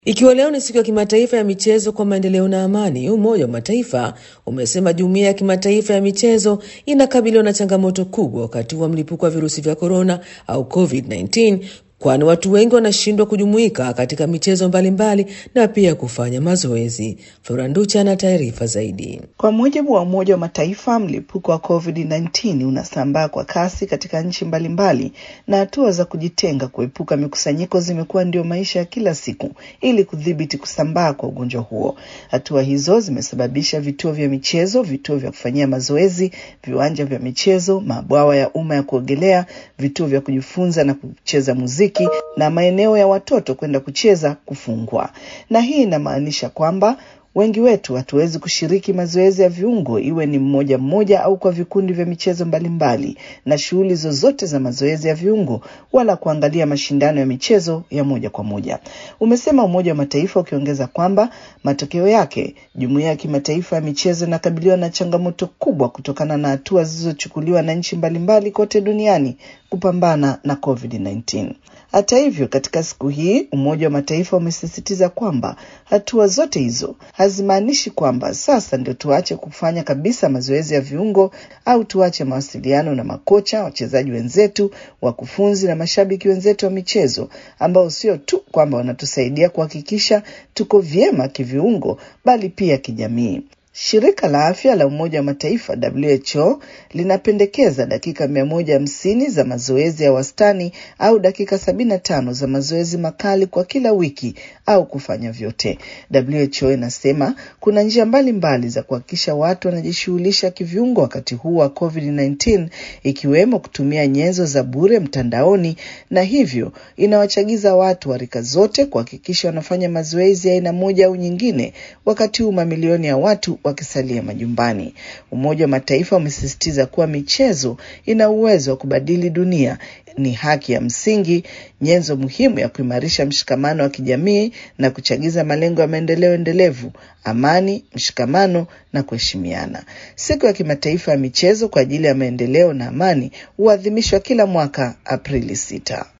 Ikiwa leo ni siku ya kimataifa ya michezo kwa maendeleo na amani, Umoja wa Mataifa umesema jumuiya ya kimataifa ya michezo inakabiliwa na changamoto kubwa wakati wa mlipuko wa virusi vya korona au COVID-19 kwani watu wengi wanashindwa kujumuika katika michezo mbalimbali na pia kufanya mazoezi. Floranducha ana taarifa zaidi. Kwa mujibu wa Umoja wa Mataifa, mlipuko wa COVID-19 unasambaa kwa kasi katika nchi mbalimbali na hatua za kujitenga, kuepuka mikusanyiko zimekuwa ndio maisha ya kila siku ili kudhibiti kusambaa kwa ugonjwa huo. Hatua hizo zimesababisha vituo vya michezo, vituo vya kufanyia mazoezi, viwanja vya michezo, mabwawa ya umma ya kuogelea, vituo vya kujifunza na kucheza muziki na maeneo ya watoto kwenda kucheza kufungwa. Na hii inamaanisha kwamba wengi wetu hatuwezi kushiriki mazoezi ya viungo, iwe ni mmoja mmoja au kwa vikundi vya michezo mbalimbali, na shughuli zozote za mazoezi ya viungo, wala kuangalia mashindano ya michezo ya moja kwa moja, umesema Umoja wa Mataifa, ukiongeza kwamba matokeo yake jumuiya ya kimataifa ya michezo inakabiliwa na changamoto kubwa kutokana na hatua zilizochukuliwa na nchi mbalimbali kote duniani kupambana na COVID-19. Hata hivyo, katika siku hii Umoja wa Mataifa umesisitiza kwamba hatua zote hizo hazimaanishi kwamba sasa ndio tuache kufanya kabisa mazoezi ya viungo au tuache mawasiliano na makocha, wachezaji wenzetu, wakufunzi na mashabiki wenzetu wa michezo ambao sio tu kwamba wanatusaidia kuhakikisha tuko vyema kiviungo, bali pia kijamii. Shirika la Afya la Umoja wa Mataifa WHO linapendekeza dakika mia moja hamsini za mazoezi ya wastani au dakika sabini na tano za mazoezi makali kwa kila wiki au kufanya vyote. WHO inasema kuna njia mbalimbali mbali za kuhakikisha watu wanajishughulisha kiviungo wakati huu wa COVID-19 ikiwemo kutumia nyenzo za bure mtandaoni, na hivyo inawachagiza watu wa rika zote kuhakikisha wanafanya mazoezi ya aina moja au nyingine, wakati huu mamilioni ya watu wakisalia majumbani. Umoja wa Mataifa umesisitiza kuwa michezo ina uwezo wa kubadili dunia, ni haki ya msingi, nyenzo muhimu ya kuimarisha mshikamano wa kijamii na kuchagiza malengo ya maendeleo endelevu, amani, mshikamano na kuheshimiana. Siku ya kimataifa ya michezo kwa ajili ya maendeleo na amani huadhimishwa kila mwaka Aprili sita.